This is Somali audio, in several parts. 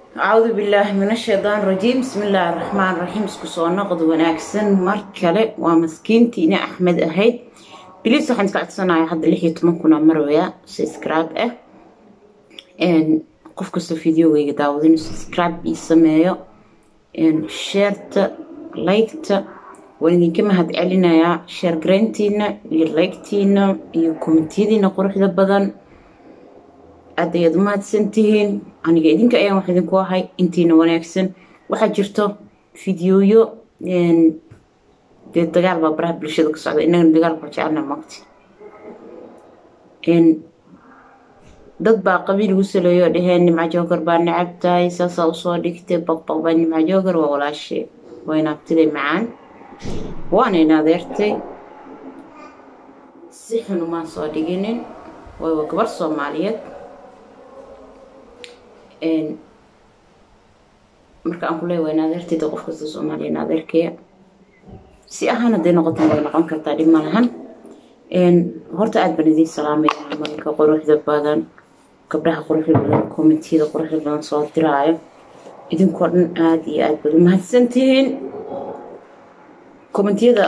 acuudu billaahi min ashaytaan rajiim bismi illaahi raxmaan raxiim isku soo noqod wanaagsan mar kale waa maskiintiina axmed ahayd biliis waxaan iska codsanaya hadda lix iyo toban kuna marwaya subscribe ah qof kastoo videogayga daawado inuu subscribe ii sameeyo sheerta liketa waan idinka mahad celinayaa sheer garayntiina iyo liketiina iyo kommentiyadiina quruxda badan aad ayaad u mahadsantihiin aniga idinka ayaan wax idinku ahay intiina wanaagsan waxaa jirto fideoyo dee dagaal baa baraha bulshada ka socda innagana dagaalka waa jecelna magti dad baa qabiil igu saleeyo oo dhaheen nimca joogar baa necab tahay saasaa usoo dhigtay baqbaq baa nimca joogar waa walaashay waa inaabtiday macaan waana in adeertay si xun umaan soo dhiginin way waa gabar soomaaliyeed marka aan ku leeya waa in adeertayda qof kasta soomaaliya in adeerkaya si ahaan hadday noqotan way noqon kartaa dhib ma lahan horta aada baan idiin salaamaya mamalka quruxda badan gabdhaha quruxda badan kommentiyada quruxda badan soo diraayo idinkoo dhan aada iyo aada baad u mahadsantihiin kommentiyada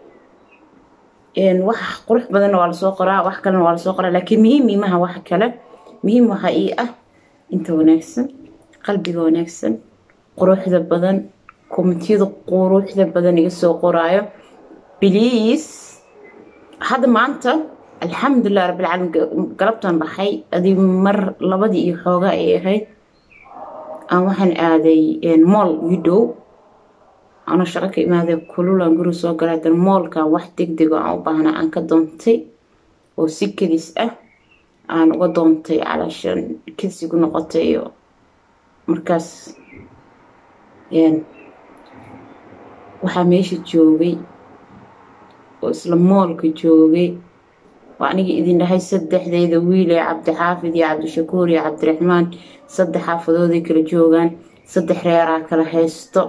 wax qurux badanna waa lasoo qoraa wax kalena waa lasoo qoraa laakiin muhiim miimaha wax kale muhiim waxaa ii ah inta wanaagsan qalbiga wanaagsan quruxda badan kommentiyada quruxda badan iga soo qoraayo bliis hadda maanta alxamdulilah rabbilcaalamiin galabtan baxay adii mar labadii iyo xoogaa ay ahayd aan waxaan aaday mool widow anoo shaqo ka imaaday kululaan guri soo galay hadan moolkan wax deg dego aan u baahnaa aan ka doontay oo si kedis ah aan uga doontay calaashan kedsigu noqotay iyo markaas waxaa meesha joogay oo isla moolka joogay waa aniga idin dhahay saddexdeyda wiil ee cabdixaafid iyo cabdishakuur iyo cabdiraxmaan saddex xaafadooday kala joogaan saddex reeraa kala haysto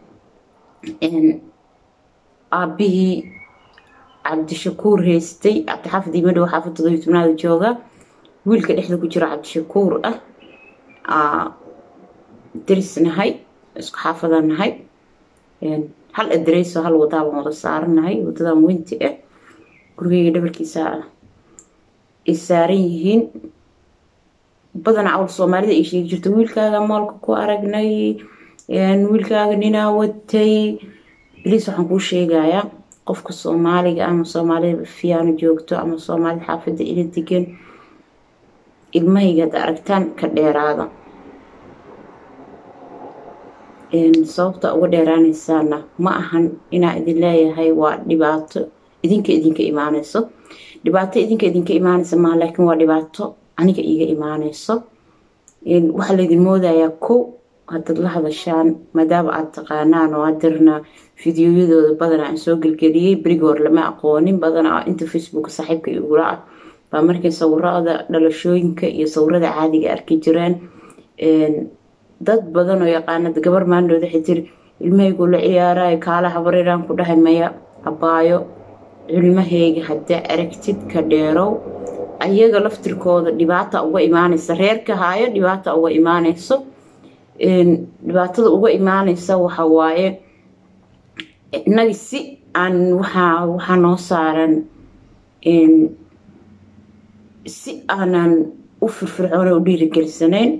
aabbihii cabdishakuur haystay cabdixaafid iyo madhow xaafad todobiyo tobnaada jooga wiilka dhexda ku jiro cabdishakuur ah daris nahay isku xaafadaan nahay hal adareyso hal wadaa baan wada saaranahay wadadan weynti ah gurigeyga dhabarkiisa ay saaran yihiin badanaa cawl soomaalida ay sheegi jirto wiilkaaga moolka ku aragnay wiilkaaga ninaa watay biliis waxaan kuu sheegayaa qofka soomaaliga ama soomaalida fiyaano joogto ama soomaalida xaafadda ila degan ilmahayga ad aragtaan ka dheeraada sababta uga dheeraanaysaana ma ahan inaa idin leeyahay waa dhibaato idinka idinka imaanayso dhibaato idinka idinka imaanaysa maha laakiin waa dhibaato aniga iiga imaanayso waxaa laydin moodayaa kow haddaad la hadashaan maadaama aada taqaanaan oo adirna fideoyadooda badanaa aan soo gelgeliyey berigi hore lama aqoonin badanaa inta facebook saaxiibka igula ah baa markay sawirada dhalashooyinka iyo sawirada caadiga arki jireen dad badan oo yaqaanada gabar maandhooda waxay tiri ilmahaygu la ciyaarayo kaala habareeraan ku dhahay maya abaayo cilmahayga haddaa aragtid ka dheerow ayaga laftirkooda dhibaata uga imaanaysa reerka haayo dhibaata uga imaanayso dhibaatada uga imaanaysa waxa waaye inagi si aan waxaa waxaa noo saaran si aanan u firfircoona u dhiirigelisanayn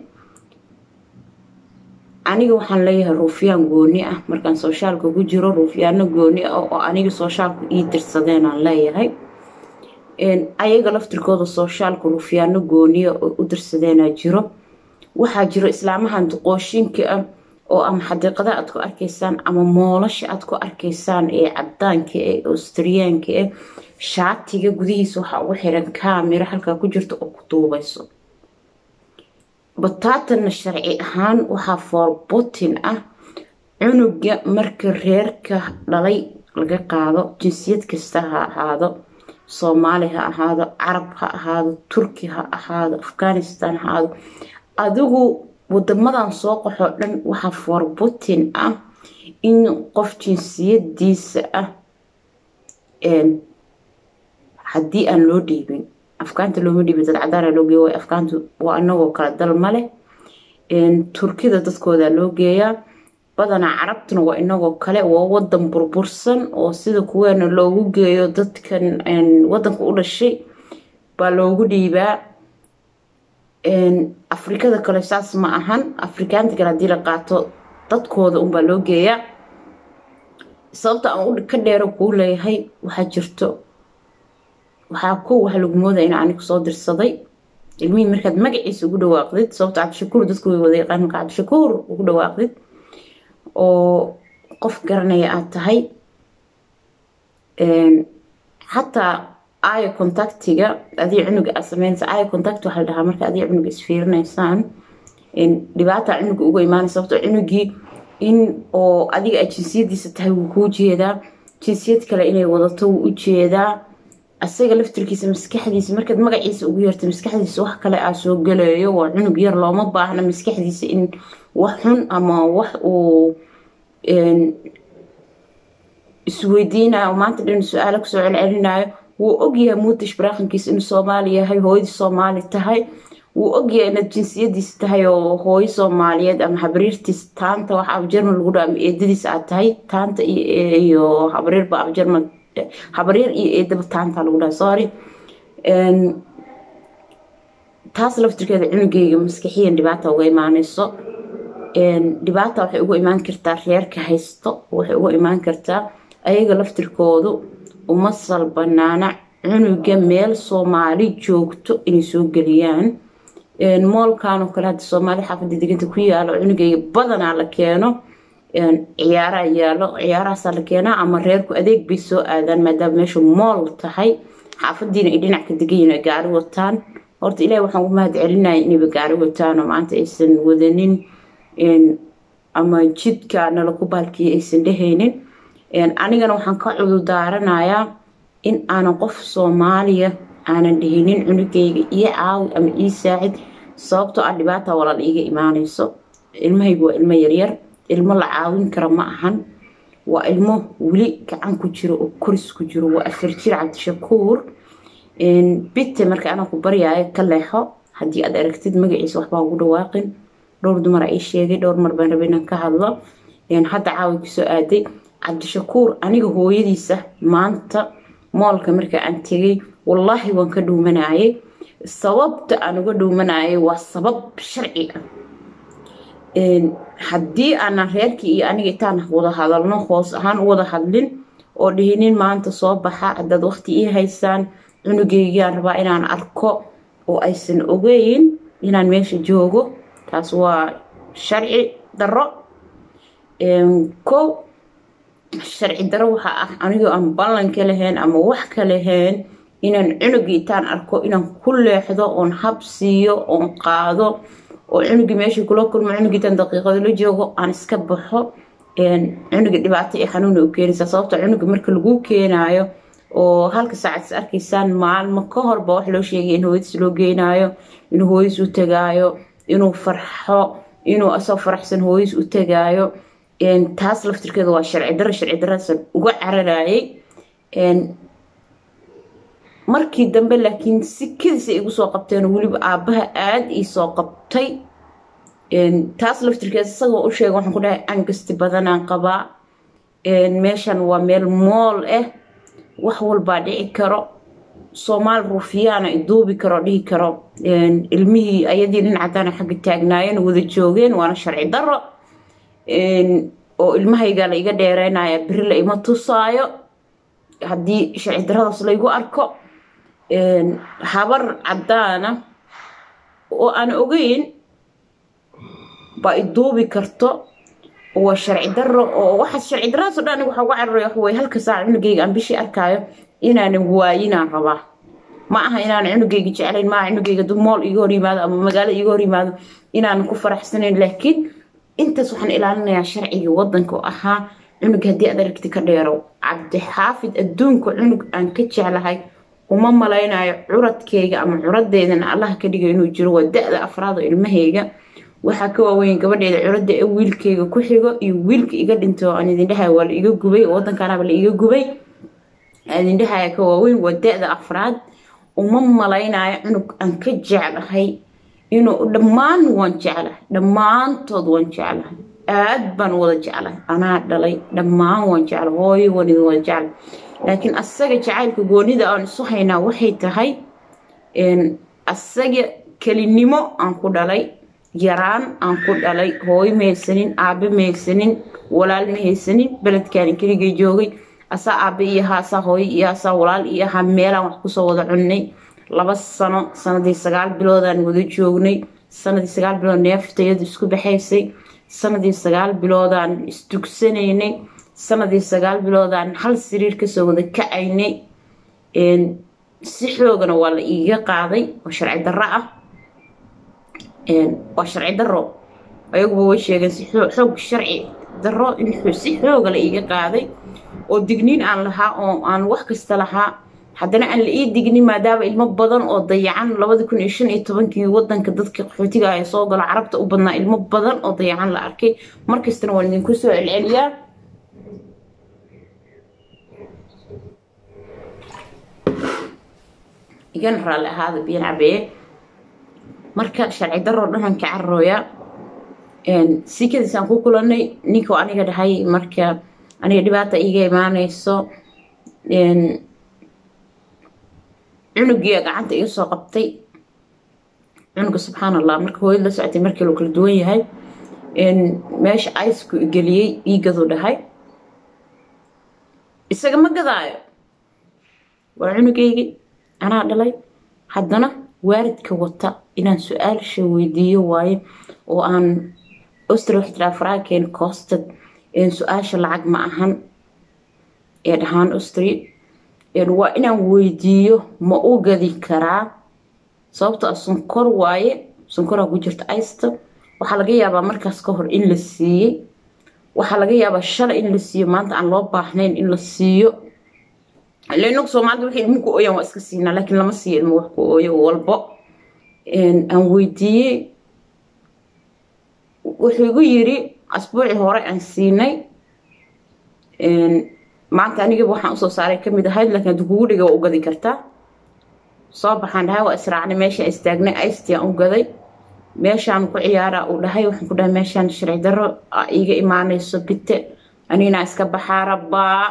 aniga waxaan leeyahay ruufyaan gooni ah markaan sooshaalka ku jiro ruufyaano gooni ah oo aniga sooshaalku ii dirsadeen aan leeyahay ayaga laftirkooda sooshaalka ruufyaano gooniya oo u dirsadeenaa jiro waxaa jiro islaamahan duqooshinka ah oo ama xadiiqada aad ku arkaysaan ama moolasha aad ku arkaysaan ee cadaanka ee austriyaanka ah shaatiga gudihiisa waxaa ugu xiran kaamiro halkaa ku jirta oo ku duubayso bataatanna sharci ahaan waxaa foorbutin ah cunuga marka reerka dhalay laga qaado jinsiyad kasta ha ahaado soomaali ha ahaado carab ha ahaado turki ha ahaado afghanistan ha ahaado adigu wadamadan soo qaxoo dhan waxaa foorbutin ah in qof jinsiyadiisa ah haddii aan loo dhiibin afkaanta looma dhiibin dad cadaana loo geeyo afkaantu waa anagoo kala dal ma leh turkida dadkooda loo geeyaa badanaa carabtuna waa inagoo kale waa wadan burbursan oo sida kuweena loogu geeyo dadkan wadanka u dhashay baa loogu dhiibaa afrikada kale saas ma ahan afrikaanta kale haddii la qaato dadkooda unbaa loo geeyaa sababta aan ka dheero kuu leeyahay waxaa jirto waxaa ko waxa lagu moodaya in anigu soo dirsaday ilmihii markaad magaciisa ugu dhawaaqdid sababta cabdishakuur dadku way wada yaqaan marka cabdishakuur ugu dhawaaqdid oo qof garanaya aad tahay xataa aya contactiga adii cunuga aad sameynaysa aya contact waxaa la dhahaa marka adii cunuga isfiirinaysaan dhibaata cunuga uga imaanaysa sababto cunugii in oo adiga aad jinsiyadiisa tahay wuu kuu jeedaa jinsiyad kale inay wadato wuu u jeedaa asaga laftirkiisa maskaxdiisa markaad magaciisa ugu yeerta maskaxdiisa wax kale aa soo galayo waa cunug yar looma baahna maskaxdiisa in wax xun ama wax uu isweydiinayo maanta dhan su-aalo kusoo celcelinayo wuu ogyahay muutish baraaqankiisa inuu soomaali yahay hooyadii soomaali tahay wuu ogyahay inaad jinsiyadiisa tahay oo hooyo soomaaliyeed ama habriirtiis taanta wax abjarman lagu dhaa ama eedadiisa aad tahay taanta iyo habriirba abjarman habriir iyo eedaba taanta lagu dhaha sorry taas laftirkeeda cunugeyga maskaxiyan dhibaata uga imaanayso dhibaata waxay uga imaan kartaa reerka haysto waxay uga imaan kartaa ayaga laftirkoodu uma salbanaana cunuga meel soomaali joogto inay soo geliyaan moolkan oo kale hadda soomaali xaafada deganta ku yaalo cunugeyga badanaa la keeno ciyaaraa yaalo ciyaarahaasaa la keenaa ama reerku adeeg bay soo aadaan maadaama meeshu mool tahay xaafadiina ay dhinac ka degayiin ay gaari wataan horta ilahi waxaan u mahad celinaya inayba gaari wataan oo maanta aysan wadanin ama jidka nala ku baalkiya aysan dhehaynin anigana waxaan ka cudurdaaranayaa in aanan qof soomaaliya aanan dhihinin cunugeyga iyo caawi ama ii saacid sababtoo ah dhibaata walaal iiga imaanayso ilmahaygu waa ilmo yaryar ilmo la caawin kara ma ahan waa ilmo weli gacan ku jiro oo koris ku jiro waa afar jir cabdishakuur bite marka anaa ku baryaayo ka leexo haddii aad aragtid magaciisa waxbaa ugu dhawaaqin dhowr dumar ii sheegay dhowr mar baan raba inaan ka hadlo hadda caawi kusoo aaday cabdishakuur aniga hooyadiisa maanta moolka marka aan tegay wallaahi waan ka dhuumanayay sababta aan uga dhuumanayay waa sabab sharci ah haddii aanan reerkii iyo aniga intaan wada hadalno hoos ahaan u wada hadlin oo dhihinin maanta soo baxa haddaad waqti ii haysaan cunugeygaan rabaa inaan arko oo aysan ogeyn inaan meesha joogo taas waa sharci daro kow sharci daro waxaa ah anigoo aan ballan ka lahayn ama wax ka lahayn inaan cunugii intaan arko inaan ku leexdo oon hab siiyo oon qaado oo cunugii meeshii kula kulmo cunugiitan daqiiqado la joogo aan iska baxo cunuga dhibaato iyo xanuuna u keenaysaa sababta cunuga marka lagu keenaayo oo halka saacad is arkaysaan maalmo ka horba wax loo sheegay in hooyadiis loo geenaayo inuu hooyadiis u tagaayo inuu farxo inuu asoo faraxsan hooyadiis u tagaayo taas laftirkeeda waa sharci daro sharci daradaasaan uga cararayay markii dambe laakiin si kadisa igu soo qabteen weliba aabbaha aada ii soo qabtay taas laftirkeeda isagoo u sheega waxaan ku dhahay angasti badanaan qabaa meeshan waa meel mool ah wax walbaa dhici karo soomaal ruufiyaana iduubi karo dhihi karo ilmihii ayadii nin cadaana xagga taagnaayeen wada joogeen waana sharci daro oo ilmahayga la iga dheereynaya beri la ima tusaayo haddii sharci daradaas laygu arko habar cadaana oo aan ogeyn baa iduubi karto waa sharci daro oo waxaas sharci daradaasoo dhan aniga waxaa uga cararay wax wey halka saac cunugayga aan bishii arkaayo inaanan waayinaan rabaa ma aha inaanan cunugayga jeclayn maaha cunugayga du mool iga hor yimaado ama magaalo iga hor yimaado inaanan ku faraxsanayn laakiin intaas waxaan ilaalinayaa sharciga wadanka oo ahaa cunug haddii aad aragti ka dheerow cabdixaafid adduunka cunug aan ka jeclahay uma malaynayo curadkayga ama curadeydana allaha ka dhiga inuu jiro waa da-da afraad oo ilmahayga waxaa ka waaweyn gabadheeda curadda ee wiilkayga ku xigo iyo wiilka iga dhintay oo aan idindhahaya waa la iga gubay oo wadankaanaba la iga gubay idindhahaya ka waaweyn waa da-da afraad uma malaynayo cunug aan ka jeclahay inuu dhammaan waan jeclahay dhammaantood waan jeclahay aad baan wada jeclahay anaa dhalay dhammaan waan jeclahay hooyo waan idin wada jeclahay laakiin asaga jacaylka goonida aan isu haynaa waxay tahay asaga kelinimo aan ku dhalay yaraan aan ku dhalay hooyo ma haysanin aabe ma haysanin walaal ma haysanin beledkaani keligay joogay asaa aabe iyo ahaa asaa hooyo iyo asaa walaal iyo ahaa meelaan wax kusoo wada cunnay laba sano sanadii sagaal biloodaan wada joognay sanadii sagaal bilood neeftayadu isku baxaysay sanadii sagaal biloodaan isdugsanaynay sanadii sagaal biloodaan hal siriir kasoo wada kacaynay si xoogana waa la iiga qaaday oo sharci darro ah waa sharci darro ayaguba way sheegeen si xoog sharci darro in si xooga la iiga qaaday oo digniin aan lahaa oo aan wax kasta lahaa haddana aan la ii dignin maadaama ilmo badan oo dayacan labadi kun iyo shan iyo tobankii wadanka dadka qaxootiga ah ee soo galo carabta u badnaa ilmo badan oo dayacan la arkay markastana waan idinku soo celceliyaa igana raalli ahaada biyan cabeye marka sharci daroo dhanaan ka cararooya sikadiisaan ku kulanay ninkuu aniga dhahay marka aniga dhibaata iiga imaanayso cunugiia gacanta iga soo qabtay cunuga subxaan allah marka hooyad la socotay markii loo kala duwan yahay meesha icku geliyey iigadu dhahay isaga ma gadaayo waa cunugeygii anaa dhalay haddana waalidka wata inaan su-aalsha weydiiyo waayo oo aan ostri waxay tiraa franken costad su-aasha lacag ma ahan ee dhahaan ostri waa inaan weydiiyo ma u gadi karaa sababto a sonkor waaye sonkoraa ku jirta aysta waxaa laga yaabaa markaas ka hor in la siiyey waxaa laga yaabaa shalay in la siiyo maanta aan loo baahnayn in la siiyo inagu soomaalida waxay ilmo ku ooyaan waa iska siinaa laakiin lama siiyo ilmo wax ku ooyo walbo aan weydiiyey wuxuu igu yiri asbuucii hore aan siinay maanta anigaba waxaan usoo saaray kamid ahayd laakiin haddii kugu dhiga waa u gadi kartaa soo baxaan dhahay waa israacnay meeshaan istaagnay aystiaan u gaday meeshaan ku ciyaaraa uu dhahay waxaan ku dhahay meeshaan sharci darro iiga imaanayso bite anigana iska baxaara baa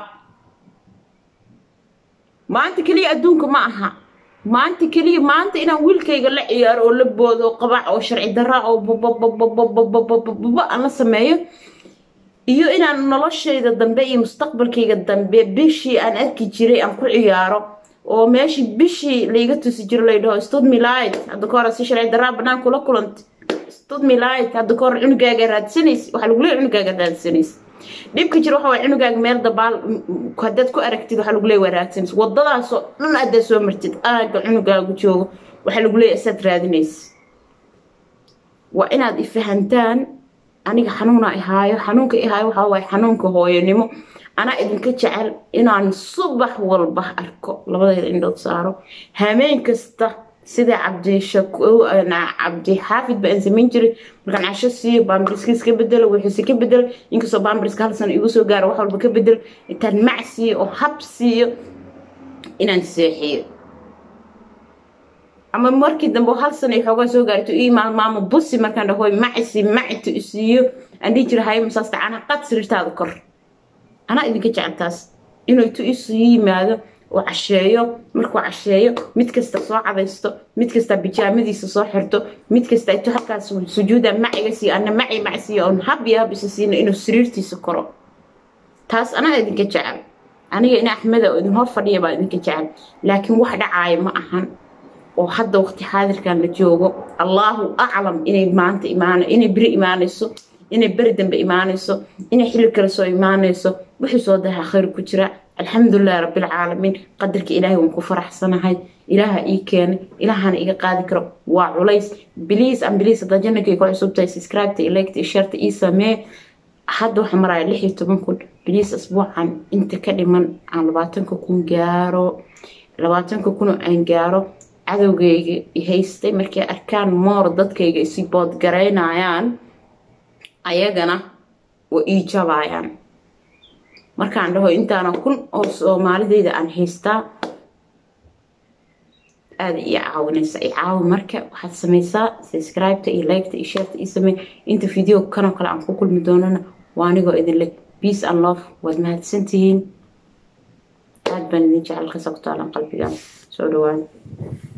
maanta keliya adduunka ma aha maanta keliya maanta inaan wiilkayga la ciyaaro oo la boodo oo qabac oo sharci darra oo babababababababa aan la sameeyo iyo inaan noloshayda dambe iyo mustaqbalkayga dambe bishii aan arki jiray aan ku ciyaaro oo meeshii bishii layga tusi jiro laydhaho studmilid hadda ka hore si sharci darraa banaan kula kulanta studmilid hadda ka hore cunugaaga raadsanaysa waxaa lagu leeya cunugaaga raadsanaysa dhibka jira waxa waay cunugaaga meel dabaal haddaad ku aragtid waxaa lagu leeya waa raadsanaysa wadadaasoo dhan haddaad soo martid aaga cunugaagu joogo waxaa lagu leeya isaad raadinaysa waa inaad ifahantaan aniga xanuuna ihaayo xanuunka ihaayo waxaa waaye xanuunka hooyonimo anaa idinka jecel inaan subax walba arko labadeeda indhood saaro hameen kasta sida cabdi xaafid ba aan samayn jiray markaan casho siiyo baambariskiis ka bedelo wixiise ka bedel inkastoo baambariska hal sano igu soo gaaro wax walba ka bedel intaan mac siiyo oo hab siiyo inaan seexiyo ama markii dambe hal sano ay xoogaa soo gaarto ii maalmaamo busi markaan dhahoy macisi macito isiiyo aan dhihi jira hayo masaasta anaa qad sariirtaada kor anaa idinka jeceltaas inuu itu isu yimaado oo casheeyo markuu casheeyo mid kasta soo cadaysto mid kasta bijaamadiisa soo xirto mid kasta itu halkaas sujuuda maciga siiyo ana maci macsiiyo oon hab iyo hab isa siino inuu sariirtiisa koro taas anaa idinka jecel aniga ina axmeda oo idin hor fadhiya baa idinka jecel laakiin wax dhacaayo ma ahan oo hadda waqti xaadirkan la joogo allaahu aclam inay maanta imaan inay beri imaanayso inay beri dambe imaanayso inay xilli kale soo imaanayso wixii soo daha khayr ku jira alxamdulilahi rabbilcaalamiin qadarka ilaahay waan ku faraxsanahay ilaaha ii keenay ilaahana iga qaadi karo waa culays biliis an biliis haddaa jannakay ku cusubtahay subscribeta ilegta iyo sharta ii samee hadda waxaa maraya lix iyo toban kun biliis asbuucan inta ka dhiman aan labaatanka kun gaaro labaatanka kun aan gaaro cadowgayga haystay markay arkaan moor dadkayga isi boodgaraynayaan ayagana waa ii jabaayaan markaan dhaho intaana kun oo soomaalidayda aan haystaa aada ii caawinaysa i caawi marka waxaad sameysaa subscribeta iyo liketa iyo shareta ii samey inta video kanoo kale aan ku kulmi doonana waa anigoo idin leh peace and love waad mahadsantihiin aad baan idin jecel ka sogtaalan qalbigaan soo dhawaada